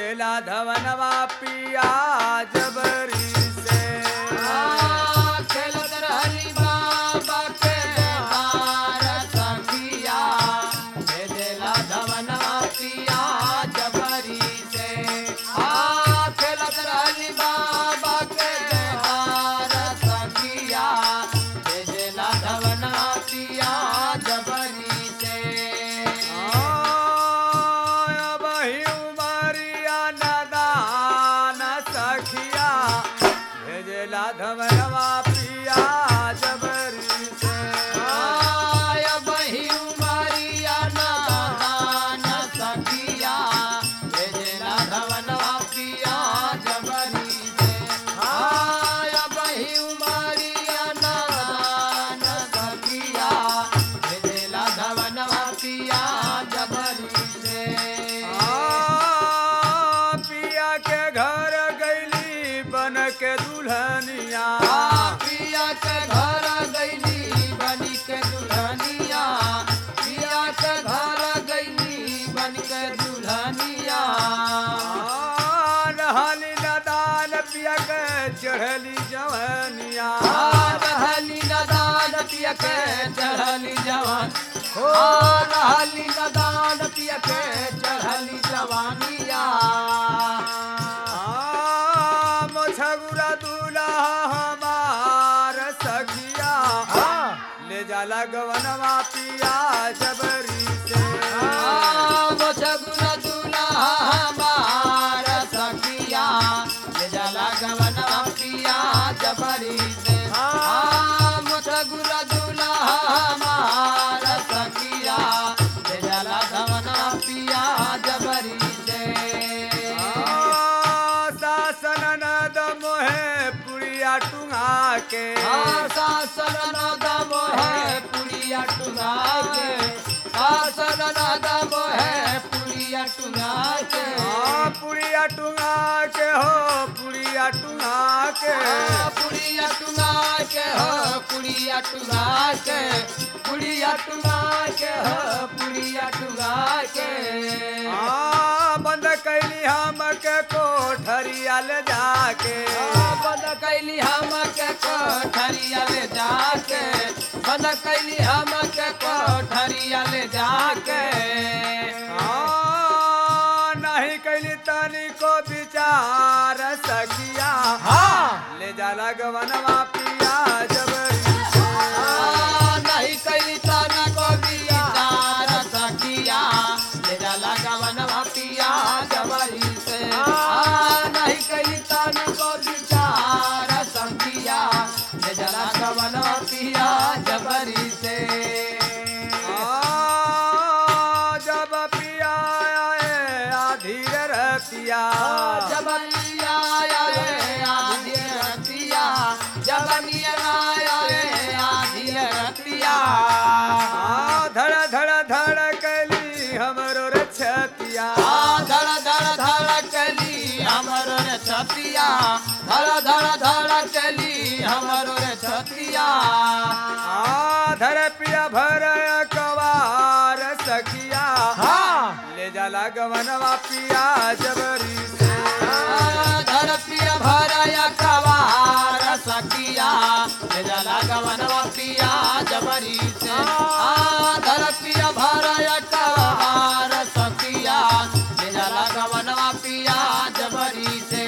भेजेला धवनवा पिया जबरी से खेलत रहली बाबा के हार सखिया भेजेला धवनवा पिया जबरी से आ खेलत रहली बाबा के हार सखिया भेजेला धवनवा पिया जबरी से बही उमरिया नदान सखिया भेजेला धवनवा पिया जबरी से आय बही उमरिया नादान सखिया भेजेला धवनवा पिया जबरी से आय बही उमरिया नादान सखिया भेजेला धवनवा पिया जबरी से आ, पिया के घर गैली बन के दुल्हनिया पिया के घर गईली बनी के दुल्हनिया पिया के घर गईली बन के दुल्हनिया आ, रहली नदान पिया के चढ़ली जवनिया रहली नदान पिया के चढ़ली जवान हो रहली नदान पिया के चढ़ली जवानिया आ, मोछगुरा दूल्हा हमार सखिया ले जाला गवनवा पिया जबरी से सगुन दूल्हा हमार सखिया ले जाला गवनवा पिया जबरी से सगुन दूल्हा हमार सखिया ले जाला गवनवा पिया जबरी से आ, सासन नद मोहे पुड़िया टुंगा के सासन नदम है पुड़िया टुंगा के सासन नदम है पुड़िया टुंगा के आ, पुड़िया टुंगा के हो पुड़िया टुंगा के पुड़िया टुंगा के हो पुड़िया टुंगा के पुड़िया टुंगा के हो पुड़िया टुंगा के आ, बंद कैली हम के कोठरिया ले जाके बंद कैली हम के कोठरिया ले जाके बंद कैली हम के कोठरिया ले जाके आ, नहीं कैली तनी को विचार सखिया ले जाला गवनवा पिया जबरी आ, नहीं कैली तना को विचार सखिया ले जाला गवनवा पिया जबरी से आ, नहीं कैली तना को विचार सखिया ले जाला गवनवा पिया जबरी से आ, जब पिया आए आधीर रतिया जब पिया आया रे आधी रतिया जब नियर आया रे आधी रतिया आ, धड़ धड़ धड़ कैली हमरो रे छतिया धड़ धड़ धड़ कली हमरो रे छतिया धड़ धड़ धड़ कली हमरो रे छतिया आ, धड़ पिया भर कवार सखिया ले जाला गवनवा पिया जबरी से धर पिया भरया कवार सखिया ले जला गवनवा पिया जबरी से आ धर पिया भरया कवार सखिया ले जला गवनवा पिया जबरी से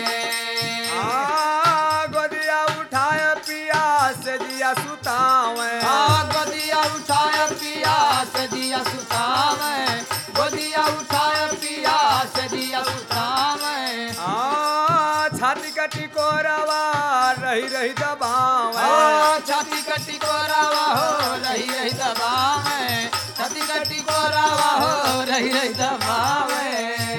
आ, गोदिया उठाए पिया से जिया सुतावे आ गोदिया उठाया पिया से दिया सुतावे गोदिया उठाया पिया से दिया सुतावे आ, छाती कटी कोरवा रही रही दबावे आ, छाती कटी को रावा हो रही रही दबावे छाती कटी को रावा हो रही रही दबावे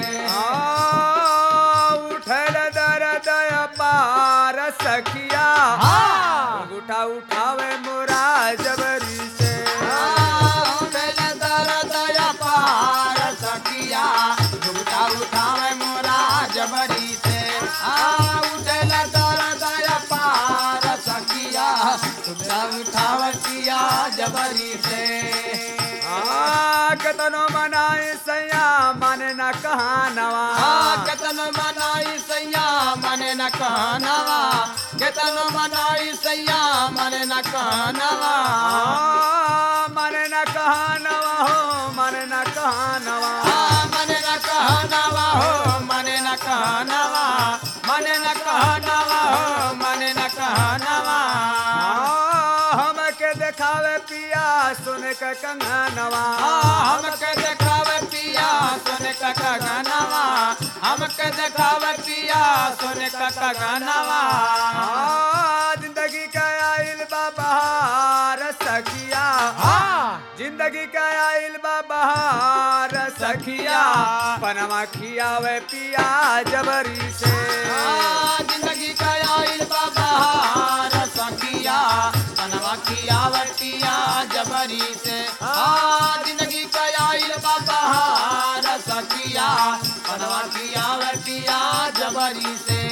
आ, उठल दर्द पार सखिया हाँ। उठा उठावे मोरा जबरी से आ, उठल दर्द या पार सखिया झुमटा उठावे मोरा जबरी से आ उठल दर्द या पार सखिया झुमटा उठावे पिया जबरी से आ, कतनो मन मनाए सैया माने न कहानवा केतन मनाई सैया मने न कहनवा केतन मनाई सैया मने न कहनवा आ, माने न कहानवा हो माने न कहानवा मने न कहनवा हो मने न कहनवा मने न कहनवा हो मने न कहनवा आ, हमके देखावे पिया सुन के कंगनवा हमके देखावे पिया सोने का गनवा हमके देखावे पिया सोने का गनवा आ, जिंदगी का आइल बा बहार सखिया जिंदगी का आइल बा बहार सखिया पनमा खियावे पिया जबरी से जिंदगी का आइल बाबा सखिया पनवा किया वटिया जबरी से आ जिंदगी का आइल बाबा सखिया पनवा किया वटिया जबरी से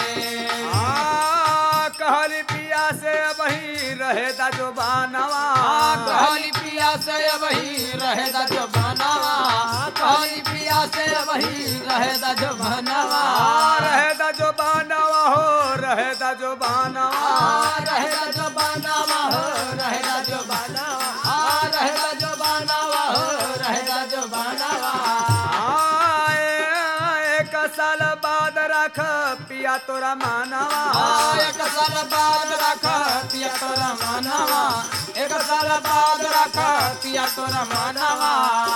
आ, कहली पिया से वही रहे दा जो बानवा कहली पिया से वही रहे दा जो बनावा कहली पिया से वही रहे दा जो बनावा आ, रहे दा जो बानवा हो रहे दा जो बानवा रहेगा जो बनावा हो रहेगा जो बनावा आ रहेगा जो बनावा हो रहेगा जो बनावा आए, एक साल बाद रख पिया तोरा मानवा आ एक साल बाद रख पिया तोरा मानवा एक साल बाद रख पिया तोरा मानवा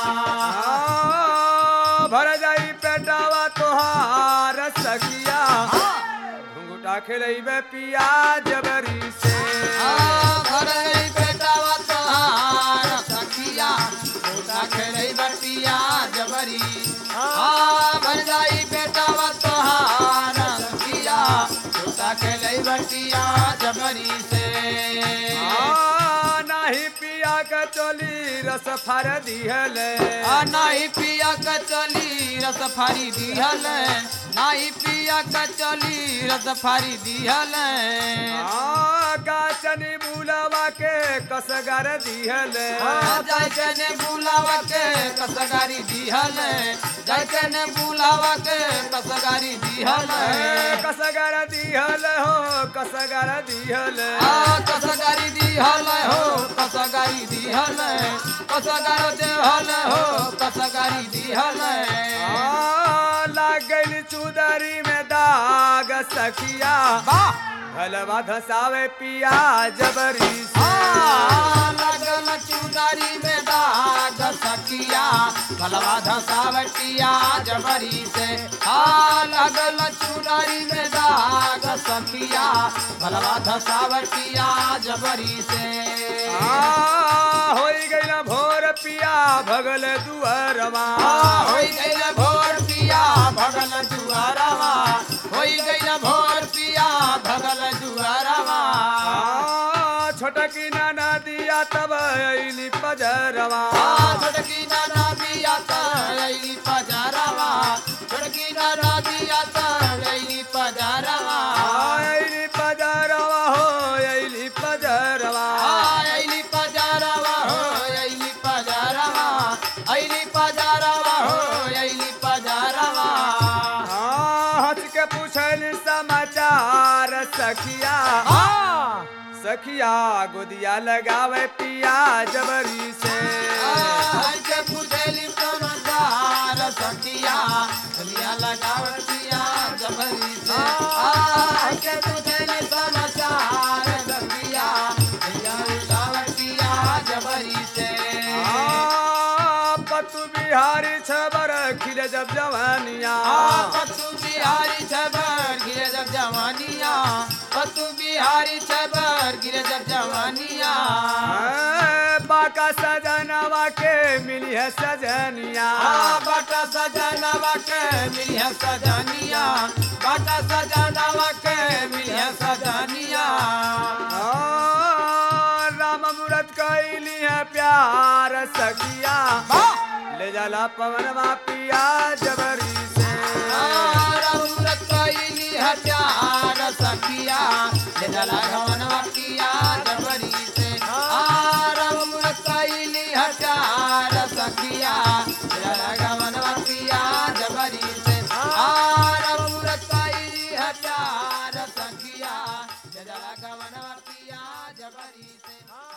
आ, भर जाई पेटावा तोहार सखिया घुंघुटा खेलैबे पिया जबरी से आ भरई बेटावा तोहार सखिया छोटा खेलै बटिया जबरी आ भर जाई बेटावा तोहार सखिया छोटा खेलै बटिया जबरी से आ, नाही पिया के चोली रस फर दिहले आ नाही पिया का चली रस फारी दिहल नाही पिया का चली रस फारी दिहल आ, गाचनी बुलावा के कसगर दिहले जाय के ने बुलावा के कसगारी दिहल जाय के ने बुलावा के कसगारी दिहल कसगर दिहल हो कसगर दिहल आ कसगारी दिहल हो कसगारी दिहल कसगार देहल हो कसगारी दिहल आ, लाग गइल चुदरी में दाग सखिया भलवा धसावे पिया जबरी से लगल चुदारी में दाग सकिया भलवा धसावटिया जबरी से आ लगल चुदारी में दाग सकिया भलवा धसावटिया जबरी से आ, होई गइल भोर पिया भगल दुअरवा होई गइल भोर पिया भगल दुआरवा होई गइल भोर पिया भगल दुआरवा आ, छोटकी नाना दिया तब अइली पजरवा आ छोटकी नाना बिया तैली पजारवा छोटकी नाना बिया तैली पजारवा अइली पजरवा हो अइली पजरवा आइली पजारवा हो आइली पजारवा आइली पजारवा हो आइली पजारवा आ, हंस के पूछल समाचार सखिया सखिया गोदिया लगावे पिया जबरी से आई के पूछेली समाचार सखिया दुनिया लगावतिया जबरी से आई के पूछेली समाचार सखिया दुनिया लगावतिया जबरी से आ, पतु बिहारी छबर खिले जब जवानिया पतु बिहारी छबर गिरे जब जवानिया पतु बिहारी छबर गिरे जब जवानिया आ, बाका सजनवा के मिली है सजनिया आ, बाटा सजनवा के मिलिया सजनिया बाटा सजनवा के मिलिया सजनिया आ, राम मूरत कैली है प्यार सखिया ले जाला पवनवा पिया जबरी से रौरत कैली हत्यार सखिया ले जला घवनवा किया जबरी से आ रौरत कैली हत्यार सखिया ले जला जबरी से